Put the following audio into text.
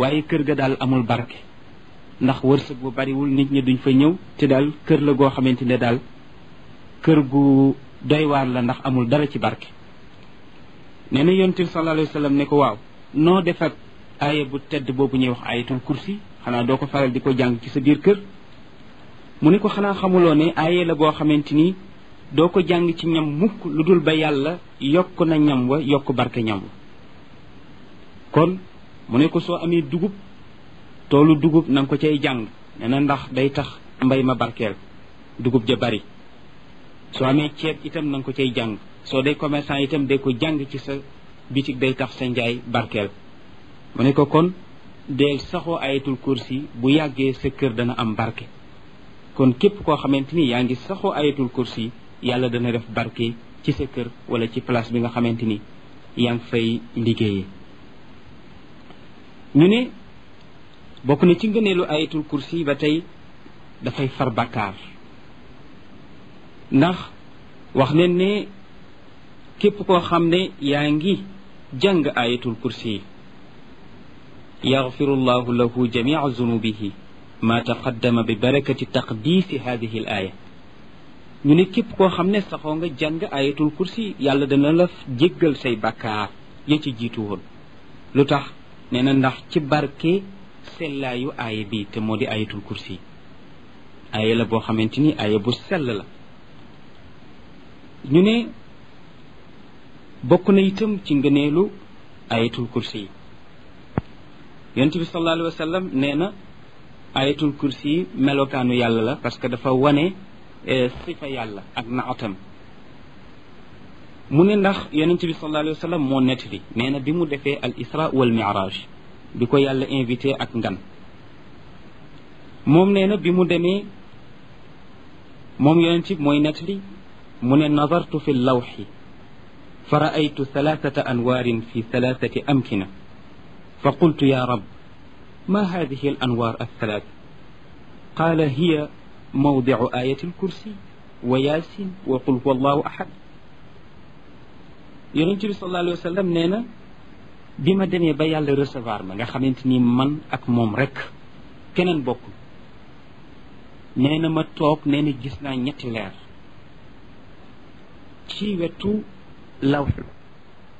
waaye kër ga daal amul barke ndax wërsëg bu bariwul nit ñi duñ fa ñëw te daal kër la goo xamante ne daal kër gu doy waar la ndax amul dara ci barke nee na yonent bi sallallahu alayhi wa sallam ne ko waaw noo def ak aaya bu tedd boobu ñuy wax ayatul kursi xanaa doo ko faral di ko jàng ci sa biir kër mu ne ko xanaa xamuloo ne aaya la boo xamante ni doo ko jàng ci ñam mukk lu dul ba yàlla yokk na ñam wa yokk barke ñam wa kon mu ne ko soo amee dugub toolu dugub na nga ko cay jàng nee na ndax day tax mbay ma barkeel dugub ja bari soo amee ceeb itam na nga ko cay jàng soo dee commerçant itam day ko jàng ci sa bitig day tax sa njaay barkeel mu ne ko kon deel saxoo ayatul kursi bu yàggee sa kër dana am barke kon képp koo xamante ni yaa ngi saxoo ayatul kursi yàlla dana def barke ci sa kër wala ci place bi nga xamante ni yaa ngi fay liggéeyee ñu ne bokk na ci ngëneelu ayatul kursi ba tey dafay far bakkaar ndax wax nañ ne képp koo xam ne yaa ngi jàng ayatul kursi yaxfiru llahu lahu jamica zunubihi ma taqaddama bi barakati taqdiisi hadihi al aaya ñu ne képp koo xam ne saxoo nga jàng ayatul kursi yàlla dana la jéggal say bakkaar ya ci jiitu woon lu tax nee na ndax ci barke sellaayu aaya bi te moo di ayatul kursi aaya la boo xamante ni aaya bu sell la ñu ne bokk na itam ci ngëneelu ayatul kursi yi yonent bi sallallahu alayhi wa sallam nee na ayatul kursi yi melokaanu yàlla la parce que dafa wane sifa yàlla ak naatam mu ne ndax yonent bi sallallahu alayhi wa sallam moo nettali nee na bi mu defee al isra wal miraj bi ko yàlla invité ak ngan moom nee na bi mu demee moom yonent bi mooy nettali mu ne nazartu fi lawxi fa raaytu thalathata anwaarin fi thalathati amkina fa qultu ya rab ma hadihi al anwaar althalath qaala hiya mawdicu ayati alkursi wa yaasin wa qul huwa allahu ahad yonent bi sallallahu alayhi wa sallam nee na bi ma demee ba yàlla recevoir ma nga xamante ni man ak moom rek keneen bokkul nee na ma toog nee na gis naa ñetti leer ci wetu lawx